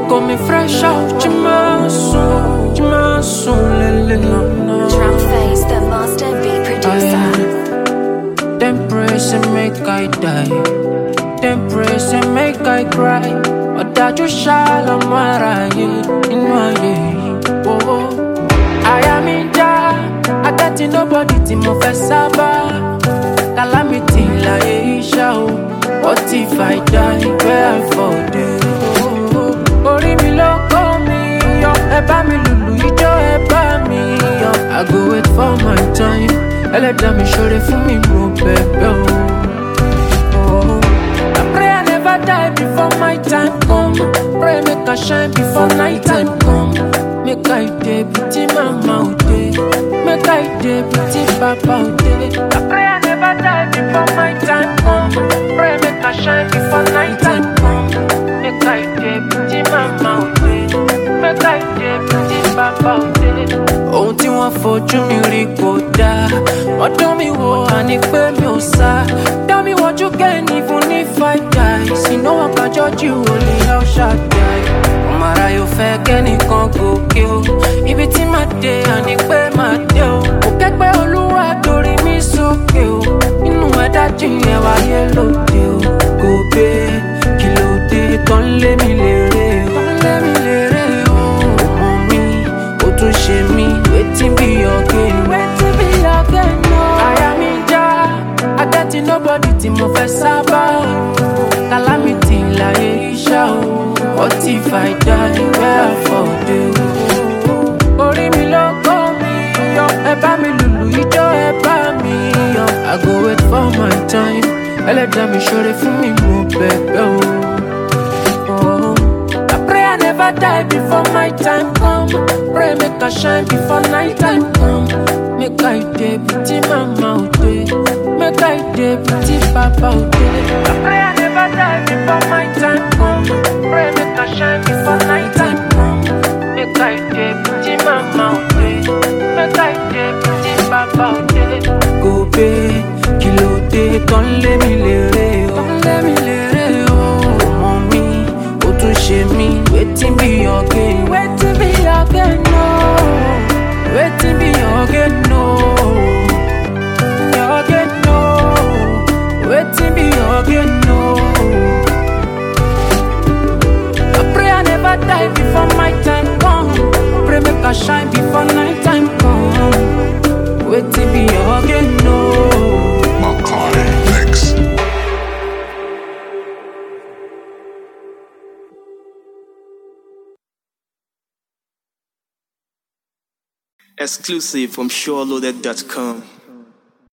got me fresh out your muscle, your muscle, lele. Drum face, the master beat producer. Them praise and make I die. Them praise and make I cry. Ọ̀dájú ṣàlọ́mọ aráyé inú ayé yìí. Oh, oh. Àyà mi já, adájí nobody tí mo fẹ́ sábà. Calamity láyé iṣẹ́ o. What if I die where I fall dey? Oh, oh. Orí mi ló kó mi yọ, ẹ bá mi lùlù ijó ẹ bá mi yọ. I go wait for my time, ẹlẹ́dàá mi ṣoore fún mi mo bẹ̀bẹ̀ o. Oh. I pray I never die before my time come. Pray make I shine before night time come. Make I dey beauty mama o dey. Make I dey beauty papa o dey. I pray I never die before my time come. Pray make I shine before night time come. Make I dey beauty mama o dey. Make I dey beauty papa o dey. Ohun tí wọ́n fojú mi rí kò dáa. Wọ́n dán mi wò àní pé mi ò sá. Dá mi wọ́jú kẹ́ni fún ní five guys. Iná wọn kájọ́ jù ó lè El Shaddai. Ọmọ ara yóò fẹ́ kẹ́nìkan gòkè o. Ibi tí màá dé àní pé màá dé o. Kò kẹ́gbẹ́ olúwa torí mi sókè o. Inú ẹ̀dá jìnyẹn wáyé lóde o. Kò gbé kí ló dé tán lé mi lérè o. Tán lé mi lérè o. Ọmọ mi, ó tún ṣe mí. Wetin be your gain? Wetin be your gain? No. Àyà mi já, adájí nobody tí mo fẹ́ sábà. Calamity láyé iṣẹ́ o. What if I die where I fall dey o? Orí mi ló kó mi yọ, ẹ bá mi lùlù ijó ẹ bá mi yọ. I go wait for my time, ẹlẹ́dàá mi ṣoore fún mi mo bẹ̀bẹ̀ o. Oh. I pray I never die before my time come. Pray make I shine before night time come. Make I dey beauty mama o dey. Make I dey beauty papa o dey. I pray I never die before my time come. Pray make I shine before night time come. Make I dey beauty mama o dey. Make I dey beauty papa o dey. Go pé kí ló dé tán lé mi lérè o. Tán lé mi lérè o. Ọmọ mi, ó tún ṣe mí. Wetin be your gain? Wetin be your gain? No. Wetin be your gain? No. Your gain? No. Wetin be your gain? No. I pray I never die before my time come. Pray make I shine before night time come. Wetin be your gain? No. Macaulay Mix. Exclusive from SureLoaded.com.